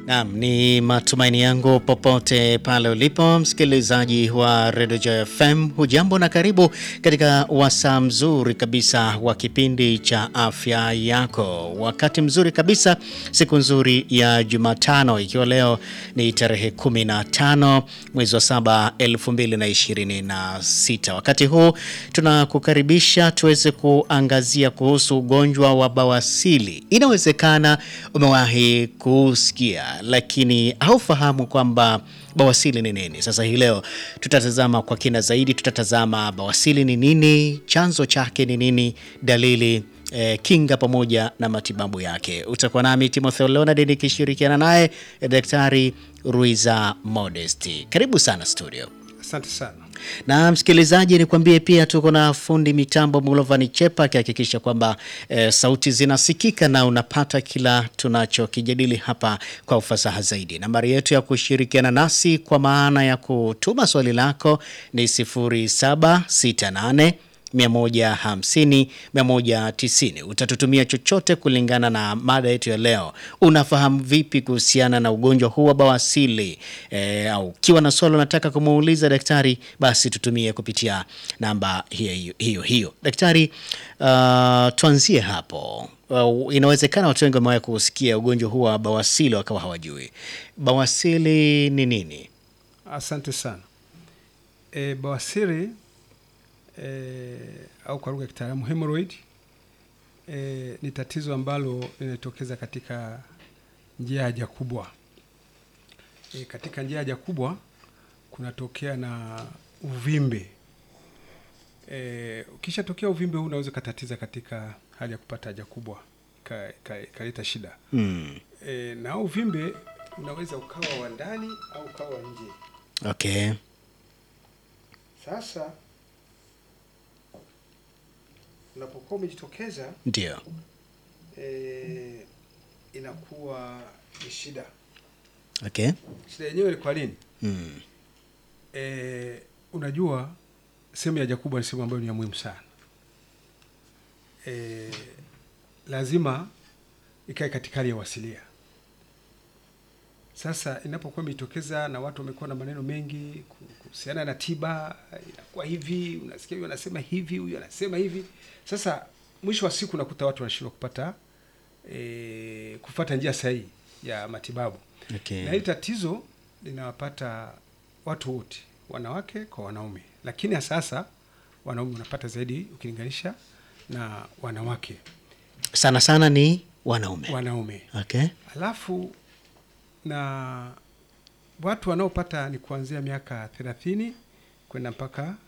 Naam, ni matumaini yangu popote pale ulipo msikilizaji wa Radio Joy FM, hujambo na karibu katika wasaa mzuri kabisa wa kipindi cha afya yako. Wakati mzuri kabisa, siku nzuri ya Jumatano, ikiwa leo ni tarehe 15 mwezi wa 7 2026. Wakati huu tunakukaribisha tuweze kuangazia kuhusu ugonjwa wa bawasili. Inawezekana umewahi kusikia lakini haufahamu kwamba bawasili ni nini. Sasa hii leo tutatazama kwa kina zaidi, tutatazama bawasili ni nini, chanzo chake ni nini, dalili eh, kinga pamoja na matibabu yake. Utakuwa nami Timotheo Leonard nikishirikiana naye Daktari Ruiza Modesti. Karibu sana studio. Asante sana. Na msikilizaji, nikwambie pia tuko na fundi mitambo Mulovani Chepa akihakikisha kwamba e, sauti zinasikika na unapata kila tunachokijadili hapa kwa ufasaha zaidi. Nambari yetu ya kushirikiana nasi kwa maana ya kutuma swali lako ni 0768 150 190. Utatutumia chochote kulingana na mada yetu ya leo. Unafahamu vipi kuhusiana na ugonjwa huu wa bawasili? E, au ukiwa na swali unataka kumuuliza daktari, basi tutumie kupitia namba hiyo hiyo hiyo. Daktari, uh, tuanzie hapo. Uh, inawezekana watu wengi wamewahi kusikia ugonjwa huu wa bawasili wakawa hawajui bawasili ni nini. Asante sana. E, bawasiri e, au kwa lugha ya kitaalamu hemorrhoid e, ni tatizo ambalo linatokeza katika njia ya haja kubwa. E, katika njia ya haja kubwa kunatokea na uvimbe. E, ukishatokea uvimbe huu unaweza ukatatiza katika hali ya kupata haja kubwa ikaleta shida Hmm. e, na uvimbe unaweza ukawa wa ndani au ukawa wa nje. Okay. Sasa unapokuwa umejitokeza Ndio. e, inakuwa ni shida. Okay. Shida yenyewe ni kwa nini? Hmm. E, unajua sehemu ya haja kubwa ni sehemu ambayo ni ya muhimu sana. E, lazima ikae katika hali ya wasilia. Sasa inapokuwa imejitokeza na watu wamekuwa na maneno mengi kuhusiana na tiba, inakuwa hivi, unasikia huyu anasema hivi, huyu anasema hivi. Sasa mwisho wa siku unakuta watu wanashindwa kupata e, kufata njia sahihi ya matibabu Okay. na hili tatizo linawapata watu wote, wanawake kwa wanaume, lakini sasa wanaume wanapata zaidi ukilinganisha na wanawake. Sana sana ni wanaume. Wanaume Okay. alafu na watu wanaopata ni kuanzia miaka thelathini kwenda mpaka